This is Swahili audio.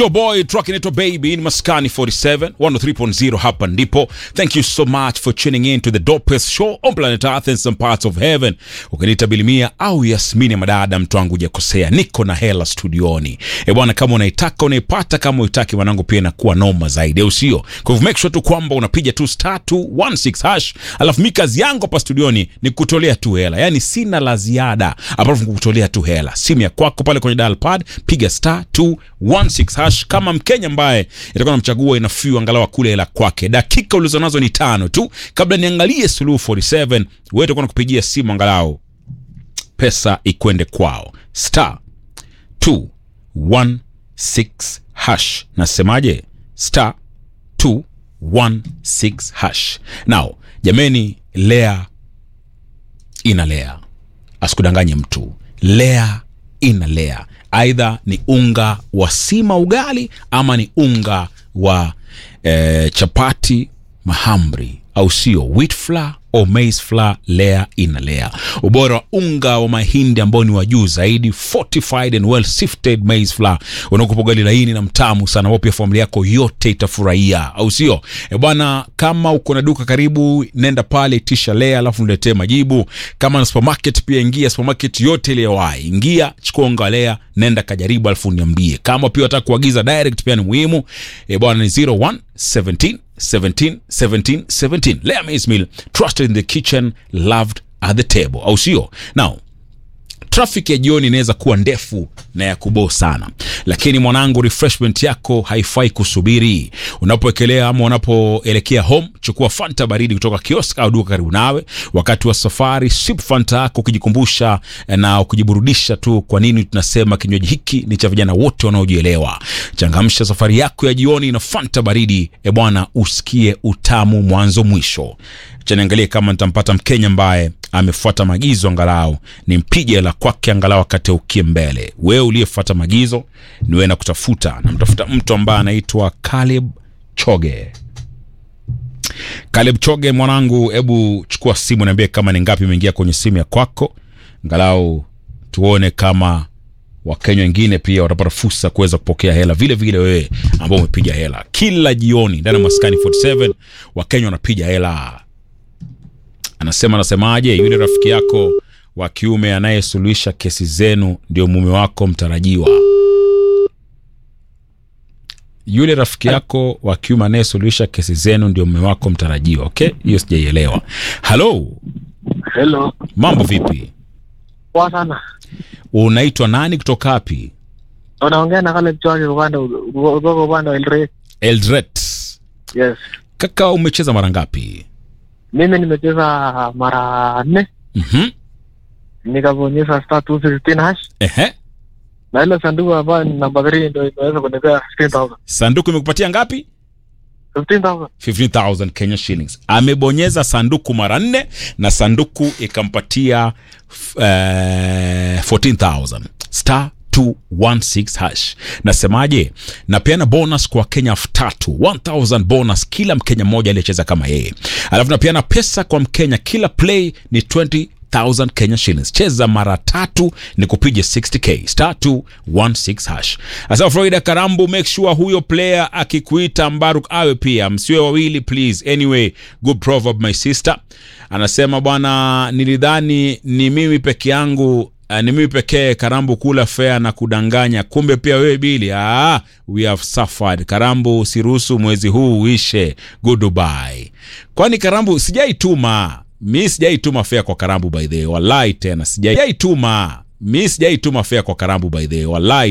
Yo boy truck inaitwa baby in maskani 47 103.0 hapa ndipo thank you so much for tuning in to the dopest show on planet earth and some parts of heaven ukiniita bilimia au yasmini madada mtu wangu hujakosea niko na hela studioni e bwana kama unaitaka unaipata kama uitaki mwanangu pia inakuwa noma zaidi au sio kwa hivyo make sure tu kwamba unapiga tu star 216 hash alafu mi kazi yangu hapa studioni ni kutolea tu hela yani sina la ziada apart from kutolea tu hela simu ya kwako pale kwenye dial pad piga star 216 hash kama mkenya ambaye itakuwa namchagua inafiu angalau kule hela kwake dakika ulizonazo ni tano tu kabla niangalie suluhu 47 wewe utakuwa nakupigia simu angalau pesa ikwende kwao star 216 hash nasemaje star 216 hash now jameni lea inalea asikudanganye mtu lea inalea aidha ni unga wa sima ugali ama ni unga wa eh, chapati mahamri au sio wheat flour au maize flour lea inalea ubora wa unga wa mahindi ambao ni wa juu zaidi fortified and well sifted maize flour unakupa ugali laini na mtamu sana ambao pia familia yako yote itafurahia au sio e bwana kama uko na duka karibu nenda pale tisha lea alafu niletee majibu kama na supermarket pia ingia supermarket yote ile wai ingia chukua unga wa lea nenda kajaribu alafu niambie kama pia unataka kuagiza direct pia ni muhimu e bwana ni 01 17 17 17 17 Lea Maize Meal trusted in the kitchen loved at the table au sio now traffic ya jioni inaweza kuwa ndefu na ya kuboo sana lakini mwanangu refreshment yako haifai kusubiri unapoekelea ama unapoelekea home chukua fanta baridi kutoka kiosk au duka karibu nawe wakati wa safari sip fanta yako ukijikumbusha na kujiburudisha tu kwa nini tunasema kinywaji hiki ni cha vijana wote wanaojielewa changamsha safari yako ya jioni na fanta baridi e bwana usikie utamu mwanzo mwisho chaniangalie kama nitampata mkenya ambaye amefuata maagizo angalau nimpige la kwake angalau wakati ukie mbele wewe uliyefuata maagizo ni wewe na kutafuta namtafuta mtu ambaye anaitwa Caleb Choge Caleb Choge mwanangu hebu chukua simu niambie kama ni ngapi imeingia kwenye simu ya kwako angalau tuone kama wakenya wengine pia watapata fursa kuweza kupokea hela vile vile wewe ambao umepiga hela kila jioni ndani ya maskani 47 wakenya wanapiga hela anasema anasemaje yule rafiki yako wa kiume anayesuluhisha kesi zenu ndio mume wako mtarajiwa yule rafiki yako wa kiume anayesuluhisha kesi zenu ndio mume wako mtarajiwa okay hiyo sijaielewa halo Hello. mambo vipi Poa sana. unaitwa nani kutoka wapi Unaongea na Caleb Chwake upande kutoka upande wa Eldoret. eldret Yes. kaka umecheza mara ngapi Mimi nimecheza mara nne mhm nikabonyeza star 216 hash ehe na ile sanduku ambayo ni namba 3 ndio imeweza kunipea 15000. sanduku imekupatia ngapi 15000. 15000 Kenya shillings. Amebonyeza sanduku mara nne na sanduku ikampatia f- eh, 14000 star 216 hash. Nasemaje? Napeana bonus kwa Wakenya elfu tatu 1000 bonus kila Mkenya mmoja aliyecheza kama yeye, alafu napeana pesa kwa Mkenya kila play ni 20 1000 Kenya shillings. Cheza mara tatu ni kupiga 60k star 216 hash. Asa Florida Karambu, make sure huyo player akikuita Mbaruk awe pia, msiwe wawili please. Anyway, good proverb my sister. Anasema bwana, nilidhani ni mimi peke yangu Uh, ni mimi pekee Karambu kula fea na kudanganya, kumbe pia wewe Bili. Ah, we have suffered. Karambu, usiruhusu mwezi huu uishe. Goodbye. Kwani Karambu sijaituma mi sijaituma fea kwa Karambu by the way, wallahi tena sijaituma mi sijaituma fea kwa Karambu by the way, wallahi